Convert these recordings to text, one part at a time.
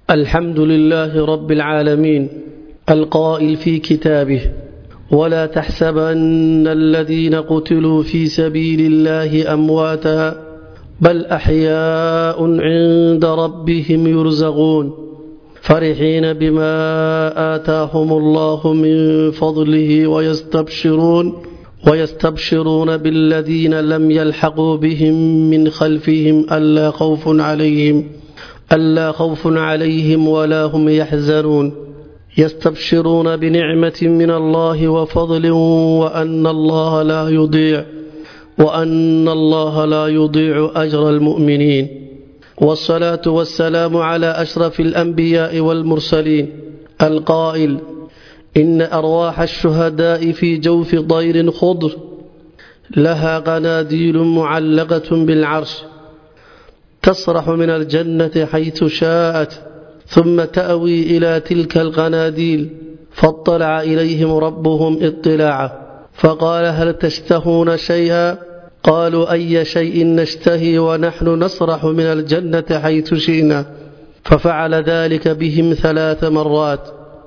الحمد لله رب العالمين القائل في كتابه ولا تحسبن الذين قتلوا في سبيل الله أمواتا بل أحياء عند ربهم يرزقون فرحين بما آتاهم الله من فضله ويستبشرون ويستبشرون بالذين لم يلحقوا بهم من خلفهم ألا خوف عليهم ألا خوف عليهم ولا هم يحزنون يستبشرون بنعمة من الله وفضل وأن الله لا يضيع وأن الله لا يضيع أجر المؤمنين والصلاة والسلام على أشرف الأنبياء والمرسلين القائل إن أرواح الشهداء في جوف طير خضر لها قناديل معلقة بالعرش تسرح من الجنة حيث شاءت ثم تأوي إلى تلك القناديل فاطلع إليهم ربهم اطلاعا فقال هل تشتهون شيئا قالوا أي شيء نشتهي ونحن نسرح من الجنة حيث شئنا ففعل ذلك بهم ثلاث مرات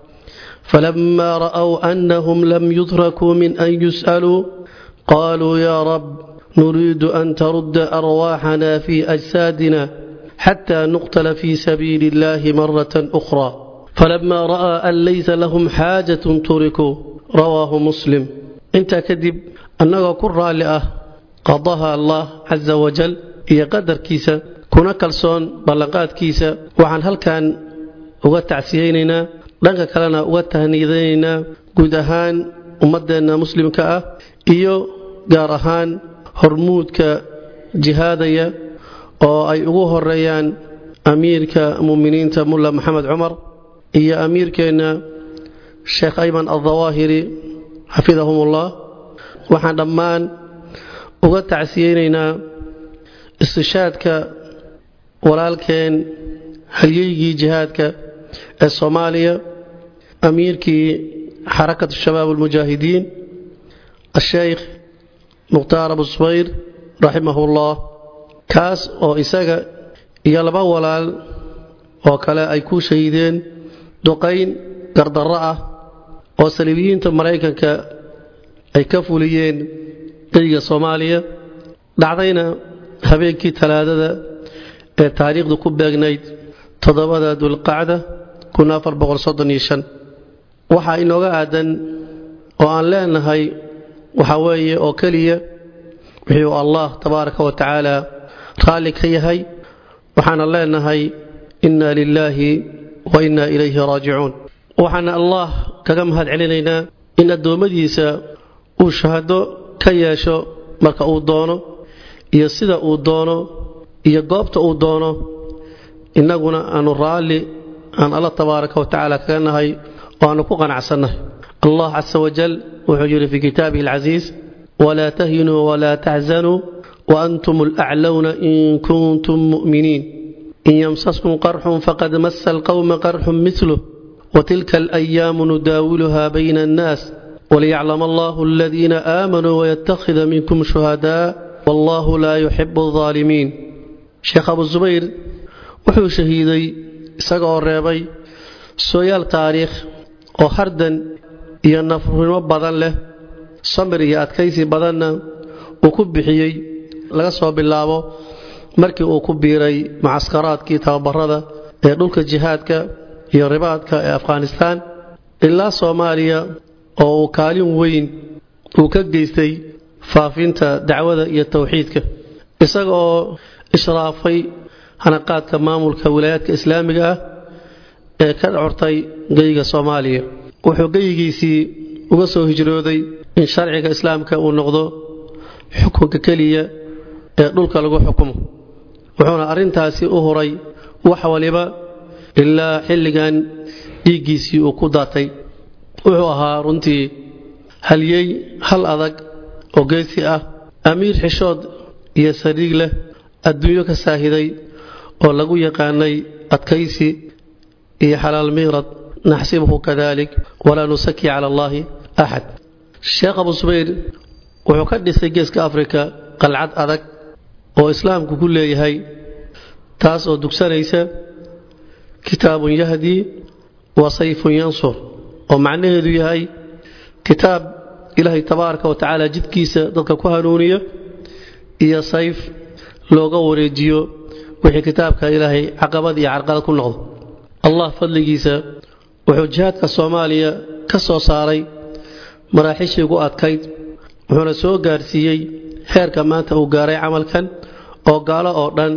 فلما رأوا أنهم لم يتركوا من أن يسألوا قالوا يا رب نريد أن ترد أرواحنا في أجسادنا حتى نقتل في سبيل الله مرة أخرى فلما رأى أن ليس لهم حاجة تركوا رواه مسلم انت كذب أنك كرة لأه قضاها الله عز وجل هي قدر كيسة كنا كالسون بلقات كيسة وعن هل كان uga tacsiyeynaynaa dhanka kalena uga tahniidaynaynaa guud ahaan ummadeenna muslimka ah iyo gaar ahaan hormuudka jihaadaya oo ay ugu horeeyaan amiirka muminiinta mulla maxamed cumar iyo amiirkeenna sheekh ayman aldawaahiri xafidahumullah waxaan dhammaan uga tacsiyeynaynaa istishaadka walaalkeen halyeygii jihaadka ee soomaaliya amiirkii xarakatu shabaab almujaahidiin asheykh mukhtaar abu subayr raximahullah kaas oo isaga iyo laba walaal oo kale ay ku shahiideen duqayn gardarro ah oo saliibiyiinta maraykanka ay ka fuliyeen geyga soomaaliya dhacdayna habeenkii talaadada ee taariikhdu ku beegnayd toddobada dulqacda waxaa inooga aadan oo aan leenahay waxa weeye oo keliya wuxuu allah tabaaraka wa tacaala raalli ka yahay waxaana leenahay inna lilaahi wa inna ilayhi raajicuun waxaana allah kaga mahad celinaynaa in addoommadiisa uu shahado ka yeesho marka uu doono iyo sida uu doono iyo goobta uu doono innaguna aanu raalli aan alla tabaaraka wa tacaala kaga nahay oo aanu ku qanacsannahay allah casa wajal wuxuu yidhi fii kitaabihi alcasiis walaa tahinuu walaa taxzanuu waantum alaclowna in kuntum mu'miniin in yamsaskum qarxun faqad masa alqowma qarxun miluh watilka alayaamu nudaawiluha bayna annaas waliyaclama allahu aladiina aamanuu wayattakhida minkum shuhadaa wallahu laa yuxibu alظaalimiin sheekh abu zubayr wuxuu shahiiday isaga oo reebay sooyaal taariikh oo hardan iyo nafurnimo badan leh samir iyo adkaysi badanna uu ku bixiyey laga soo bilaabo markii uu ku biiray mucaskaraadkii tababarada ee dhulka jihaadka iyo ribaadka ee afghanistaan ilaa soomaaliya oo uu kaalin weyn uu ka geystay faafinta dacwada iyo towxiidka isaga oo ishraafay hanaqaadka maamulka wilaayaadka islaamiga ah ee ka cortay geyga soomaaliya wuxuu geyigiisii uga soo hijrooday in sharciga islaamka uu noqdo xukunka keliya ee dhulka lagu xukumo wuxuuna arrintaasi u huray wax waliba ilaa xilligan dhiiggiisii uu ku daatay wuxuu ahaa runtii halyey hal adag oo geesi ah amiir xishood iyo sariig leh adduunyo ka saahiday oo lagu yaqaanay adkaysi iyo xalaal miirad naxsibuhu kadalik walaa nusaki cala allaahi axad sheekh abu subayr wuxuu ka dhisay geeska afrika qalcad adag oo islaamku ku leeyahay taas oo dugsanaysa kitaabun yahdii wa sayfun yansur oo macnaheedu yahay kitaab ilaahay tabaaraka wa tacaala jidkiisa dadka ku hanuuniya iyo sayf looga wareejiyo wixii kitaabka ilaahay caqabad iyo carqalad ku noqdo allah fadligiisa wuxuu jihaadka soomaaliya ka soo saaray maraaxiishii ugu adkayd wuxuuna soo gaarsiiyey heerka maanta uu gaaray camalkan oo gaalo oo dhan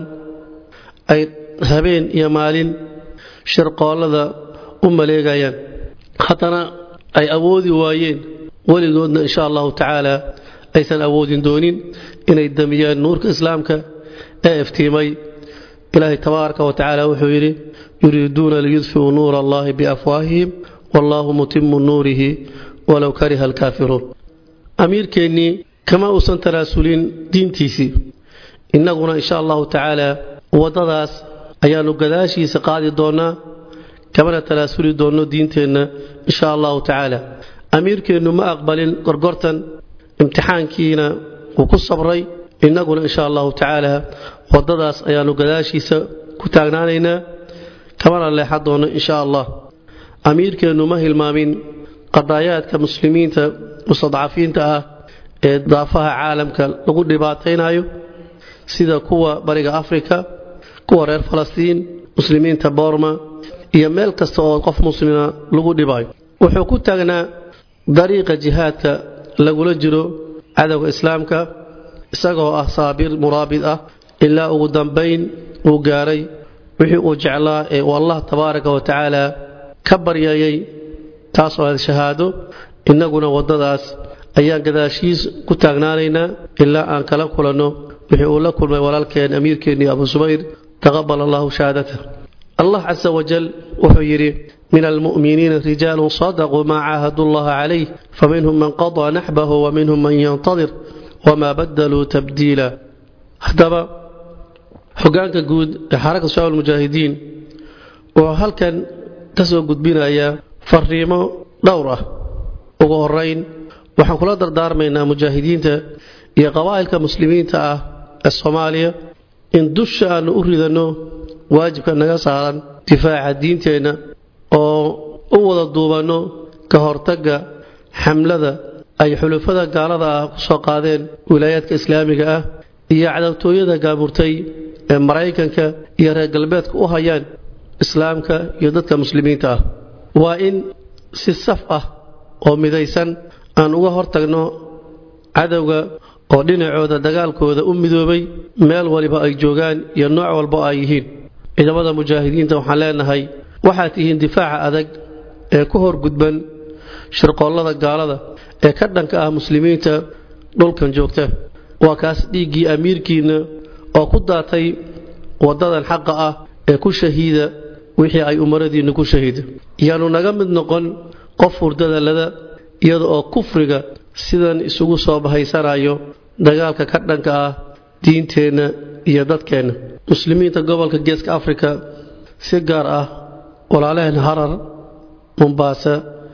ay habeen iyo maalin shirqoollada u maleegayaan haddana ay awoodi waayeen weligoodna insha allahu tacaala aysan awoodin doonin inay damiyaan nuurka islaamka ee iftiimay ilaahay tabaaraka wa tacaala wuxuu yidhi yuriiduuna liyudfiuu nuura allahi biafwaahihim wallaahu mutimu nuurihi walow kariha alkaafiruun amiirkeennii kama uusan tanaasulin diintiisii innaguna insha allahu tacaala waddadaas ayaannu gadaashiisa qaadi doonnaa kamana tanaasuli doonno diinteenna insha allahu tacaala amiirkeennu ma aqbalin gorgortan imtixaankiina wuu ku sabray innaguna insha allahu tacaala waddadaas ayaannu gadaashiisa ku taagnaanaynaa kamana leexan doonno insha allah amiirkeennu ma hilmaamin qadaayaadka muslimiinta mustadcafiinta ah ee daafaha caalamka lagu dhibaataynayo sida kuwa bariga afrika kuwa reer falastiin muslimiinta boorma iyo meel kasta oo qof muslima lagu dhibayo wuxuu ku taagnaa dariiqa jihaadka lagula jiro cadowga islaamka isagoo ah saabir muraabid ah ilaa ugu dambayn uu gaaray wixii uu jeclaa ee uu allah tabaaraka wa tacaala ka baryayay taas oo aad shahaado innaguna waddadaas ayaan gadaashiis ku taagnaanaynaa ilaa aan kala kulanno wixii uu la kulmay walaalkeen amiirkeennii abu subayr taqabal allahu shahaadata allah casa wajal wuxuu yidhi min almu'miniina rijaalun sadaquu maa caahadu llaha calayh faminhum man qadaa naxbahu wa minhum man yantadir wamaa badaluu tabdiila haddaba hogaanka guud ee xarakta shabaab almujaahidiin wuxuu halkan ka soo gudbinayaa fariimo dhowr ah ugu horayn waxaan kula dardaarmaynaa mujaahidiinta iyo qabaa'ilka muslimiinta ah ee soomaaliya in dusha aannu u ridanno waajibka naga saaran difaaca diinteenna oo u wada duubanno ka hortagga xamlada ay xulufada gaalada ah ku soo qaadeen wilaayaadka islaamiga ah iyo cadawtooyada gaamurtay ee maraykanka iyo reer galbeedka u hayaan islaamka iyo dadka muslimiinta ah waa in si saf ah oo midaysan aan uga hortagno cadowga oo dhinacooda dagaalkooda u midoobay meel waliba ay joogaan iyo nooc walba ay yihiin ciidamada mujaahidiinta waxaan leenahay waxaad tihiin difaaca adag ee ku horgudban shirqoollada gaalada ee ka dhanka ah muslimiinta dhulkan joogta waa kaas dhiiggii amiirkiinna oo ku daatay waddadan xaqa ah ee ku shahiida wixii ay umaradiinnu ku shahiida yaanu naga mid noqon qof hurdada lada iyada oo kufriga sidan isugu soo bahaysanayo dagaalka ka dhanka ah diinteenna iyo dadkeenna muslimiinta gobolka geeska afrika si gaar ah walaalaheen harar mombaasa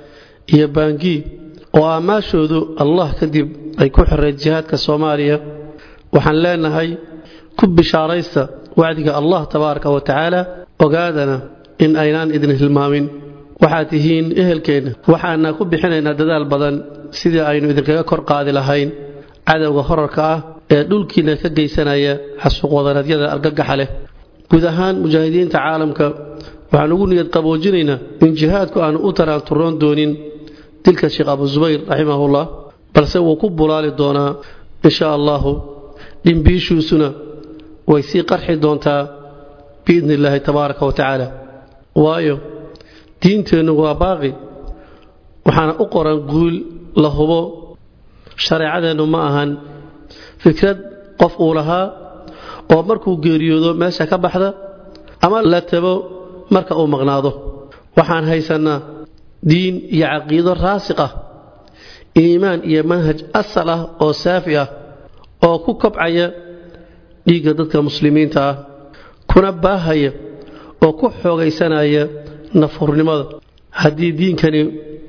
iyo baangii oo aamaashoodu allah kadib ay ku xireen jihaadka soomaaliya waxaan leenahay ku bishaaraysta wacdiga allah tabaaraka wa tacaala ogaadana in aynaan idin hilmaamin waxaad tihiin ehelkeenna waxaana ku bixinaynaa dadaal badan sidii aynu idinkaga kor qaadi lahayn cadowga horarka ah ee dhulkiina ka geysanaya xasuuqwadanadyada argagaxa leh guud ahaan mujaahidiinta caalamka waxaan ugu niyad qaboojinaynaa in jihaadku aanu u taraanturoon doonin dilka sheekh abu subayr raximahullah balse wuu ku bulaali doonaa insha allahu dhimbiishiisuna way sii qarxi doontaa biidni illaahi tabaaraka wa tacaala waayo diinteennu waa baaqi waxaana u qoran guul la hubo shareecadeennu ma ahan fikrad qof uu lahaa oo markuu geeriyoodo meesha ka baxda ama la tabo marka uu maqnaado waxaan haysannaa diin iyo caqiido raasiq ah iimaan iyo manhaj asal ah oo saafi ah oo ku kobcaya dhiigga dadka muslimiinta ah kuna baahaya oo ku xoogaysanaya nafhurnimada haddii diinkani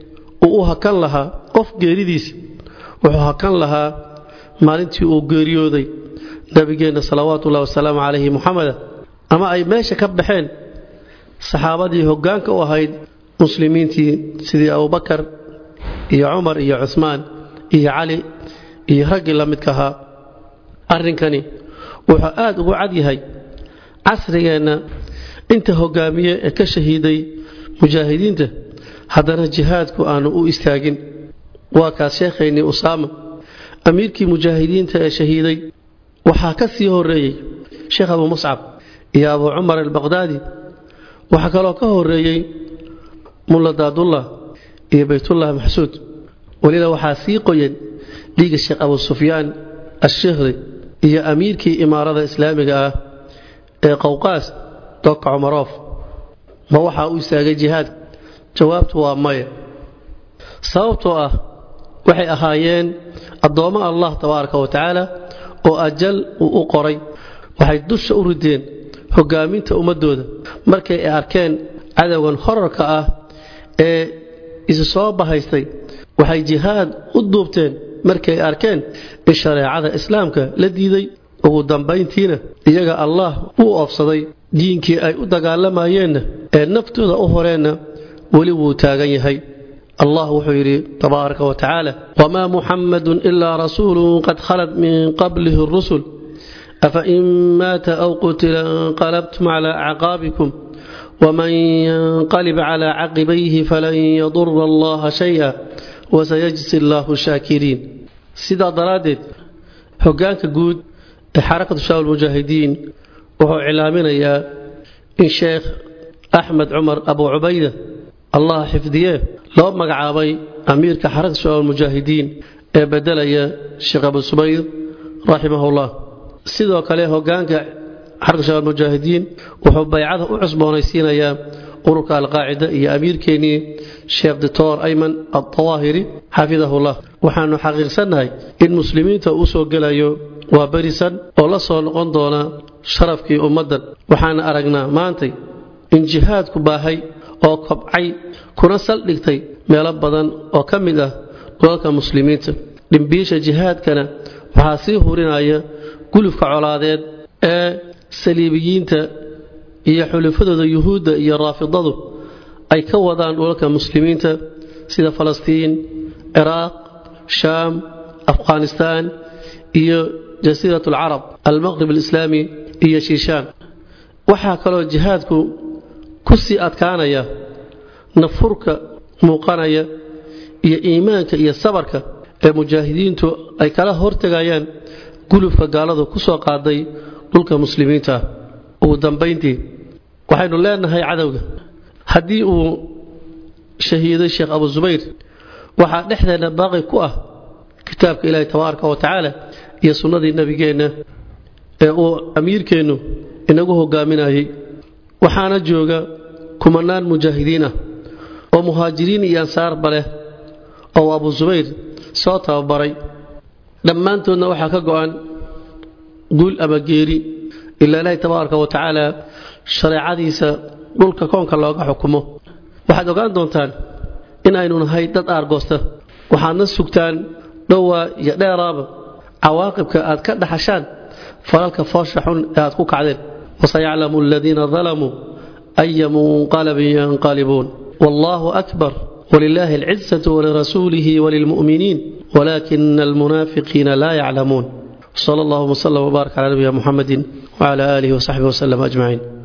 uu u hakan lahaa qof geeridiisa wuxuu hakan lahaa maalintii uu geeriyooday nabigeenna salawaatu ullahi wasalaamu calayhi muxameda ama ay meesha ka baxeen saxaabadii hoggaanka u ahayd muslimiintii sidii abubakar iyo cumar iyo cuhmaan iyo cali iyo raggii la midka ahaa arrinkani wuxuu aad ugu cad yahay casrigeenna inta hoggaamiye ee ka shahiiday mujaahidiinta haddana jihaadku aanu u istaagin waa kaas sheekhaynii usaama amiirkii mujaahidiinta ee shahiiday waxaa ka sii horeeyey sheekh abu muscab iyo abu cumar albaqdaadi waxaa kaloo ka horeeyey mulla daadullah iyo baytullah maxsuud weliba waxaa sii qoyan dhiiga sheekh abu sufyaan ashikhri iyo amiirkii imaarada islaamiga ah ee qowqaas doka cumaroof ma waxaa u istaagay jihaadka jawaabtu waa maya sababtoo ah waxay ahaayeen addoommo allah tabaaraka wa tacaala oo ajal uu u qoray waxay dusha u rideen hoggaaminta ummaddooda markay ay arkeen cadowgan horarka ah ee isu soo bahaystay waxay jihaad u duubteen markay arkeen in shareecada islaamka la diiday ugu dambayntiina iyaga allah uu oofsaday diinkii ay u dagaalamayeenna ee naftooda u horeenna weli wuu taagan yahay allah wuxuu yidhi tabaaraka wa tacaala wamaa muxammadun ilaa rasuulun qad khalat min qablihi rusul afain maata aw qutila inqalabtum calaa acqaabikum waman yanqalib calaa caqibayhi falan yadura allaha shaya wasayajzi allaahu shaakiriin sidaa daraaddeed hoggaanka guud ee xarakatu shaab mujaahidiin wuxuu cilaaminayaa in sheekh axmed cumar abu cubayda allah xifdiye loo magacaabay amiirka xarakatu shabaab mujaahidiin ee bedelaya sheekh abu subayr raximahullah sidoo kale hoggaanka xarakatu shabaab mujaahidiin wuxuu baycada u cusboonaysiinayaa ururka alqaacida iyo amiirkeennii sheekh doctor ayman aldawaahiri xafidahullah waxaanu xaqiiqsannahay in muslimiinta uu soo gelayo waa berisan oo la soo noqon doona sharafkii ummaddan waxaana aragnaa maantay in jihaadku baahay oo kobcay kuna saldhigtay meelo badan oo ka mid ah dhulalka muslimiinta dhimbiisha jihaadkana waxaa sii hurinaya gulufka colaadeed ee saliibiyiinta iyo xulufadooda yuhuudda iyo raafidadu ay ka wadaan dhulalka muslimiinta sida falastiin ciraaq shaam afghanistaan iyo jasiirat alcarab almaqrib alislaami iyo shiishaan waxaa kaloo jihaadku ku sii adkaanaya nafurka muuqanaya iyo iimaanka iyo sabarka ee mujaahidiintu ay kala hortegayaan gulufka gaaladu ku soo qaaday dhulka muslimiinta ugu dambayntii waxaynu leenahay cadowga haddii uu shahiiday sheekh abu zubayr waxaa dhexdeenna baaqi ku ah kitaabka ilaahi tabaaraka wa tacaala iyo sunnadii nebigeenna ee uu amiirkeennu inagu hogaaminayay waxaana jooga kumanaan mujaahidiin ah oo muhaajiriin iyo ansaarba leh oo abu subayr soo tababaray dhammaantoodna waxaa ka go'an guul ama geeri ilaa ilaahi tabaaraka wa tacaala shareecadiisa dhulka koonka looga xukumo waxaad ogaan doontaan in aynu nahay dad aargoosta waxaadna sugtaan dhowaa iyo dheeraaba cawaaqibka aad ka dhaxashaan falalka foosha xun ee aad ku kacdeen wasayaclamu aladiina dalamuu aya munqalabin yanqalibuun wallaahu akbar walilaahi alcizatu walirasuulihi walilmu'miniin walaakina almunaafiqiina laa yaclamuun sala allahuma wslam wbaarak cala nabiyina muxamedin wcala aalihi wasaxbihi waslem ajmaciin